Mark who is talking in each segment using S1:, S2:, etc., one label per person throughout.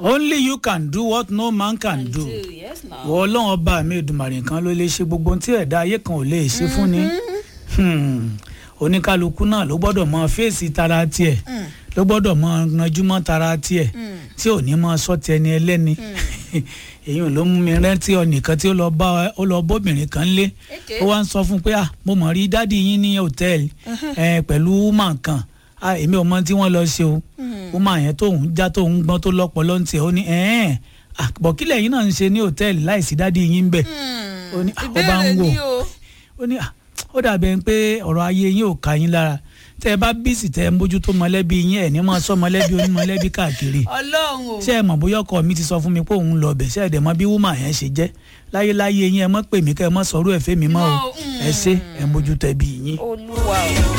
S1: only you can do what no man can do
S2: yes na.
S1: wọ ọlọ́run ọba mi ìdùmàrè kan ló lè ṣe gbogbo ohun tí ẹ̀dá ayé kan ò lè ṣe fún ni Hmm. oníkálukú náà ló gbọ́dọ̀ mọ fèsì tara tiẹ̀ ló gbọ́dọ̀ mọ ranjúmọ́ tara tiẹ̀ tí ò ní mọ sọ́ọ̀tì ẹni ẹlẹ́ni èyí ló mú mi rántí ọ̀nìkan tí ó lọ bá ó lọ bóbìnrin kan lé
S2: Okay.
S1: ó wá ń sọ fún un pé ah mo mọ̀ rí dádì yín ní hòtẹ́ẹ̀lì ẹ pẹ̀lú woman kan ah èmi ò mọ tí wọ́n lọ ṣe o woman yẹn tóun já tóun gbọ́n tó lọ́pọ̀lọ́ ń tiẹ̀ ó ní ẹ̀ẹ́n àbọ̀kílẹ̀ yín náà ń ṣe ní hòtẹ́ẹ̀lì láìsí dádì yín ń bẹ̀ ó ní ah, ó bá ń
S2: ìbéèrè
S1: wò
S2: ni o.
S1: ó ní "Ah, ó dàbẹ̀ pé ọ̀rọ̀ ayé yín ò ká yín lára tẹ́ ẹ bá bísí tẹ́ ẹ ń bójútó mọ̀lẹ́bí yín ẹ̀ ní máa sọ mọ̀lẹ́bí onímọ̀lẹ́bí káàkiri
S2: ọlọ́run o.
S1: ṣé ẹ mọ̀ bóyá ọkọ mi ti sọ fún mi pé òun lọ bẹ̀ ṣé ẹ dẹ̀ mọ̀ bí wúmà yẹn ṣe jẹ́ láyéláyé yín ẹ mọ̀ pè mí kẹ́ ẹ mọ̀ sọ̀rọ̀ ẹ̀fẹ́ mi mọ́ o
S2: No, mm.
S1: ẹ ṣe ẹ ń bójútó ẹbí yín.
S2: olúwa o.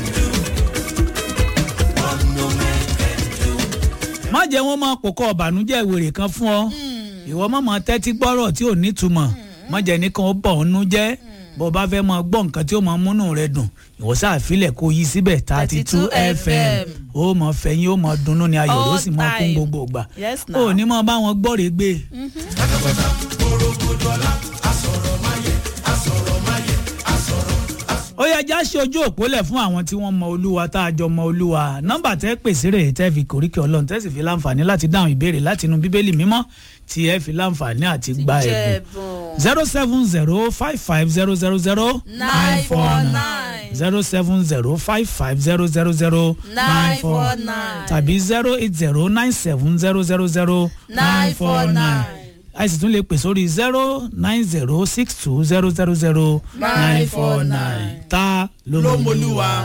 S1: má jẹ́ wọ́n máa pòkọ́ ọ̀bànújẹ́ ìwèrè kan fún ọ ìwọ má máa tẹ́tí gbọ́rọ̀ tí ò nítumọ̀ má jẹ́ nìkan ó bọ̀ ọ́nú jẹ́ bó bá fẹ́ máa gbọ́ nǹkan tí ó máa múnú rẹ dùn ìwọ sáà filẹ̀ kó yí síbẹ̀ thirty two
S2: 32
S1: fm ó mọ fẹ̀yìn ó mọ dunnú ni ayọ̀ ló sì mọ kún
S2: All time.
S1: gbogbo ìgbà
S2: Yes,
S1: ó
S2: now.
S1: ní mọ bá wọn gbọ́rẹ̀ gbé. ó yẹ já ṣe ojú òpólẹ̀ fún àwọn tí wọ́n mọ olúwa tá a jọ mọ olúwa nọ́mbà tẹ́ pèsè rẹ̀ tẹ́ fi kòríkì ọlọ́run tẹ́ sì fi láǹfààní láti dáhùn ìbéèrè láti inú bíbélì mímọ́ tí ẹ fi láǹfààní àti gba ẹ̀bùn
S2: jẹ̀bùn.
S1: zero seven zero five five zero zero zero
S2: nine four nine.
S1: zero seven zero five five zero zero zero
S2: nine four nine.
S1: tàbí zero eight zero nine seven zero zero zero
S2: nine four nine.
S1: a sì tún lè pè sórí zero nine zero six two zero zero zero nine four nine ta ló mọ olúwa.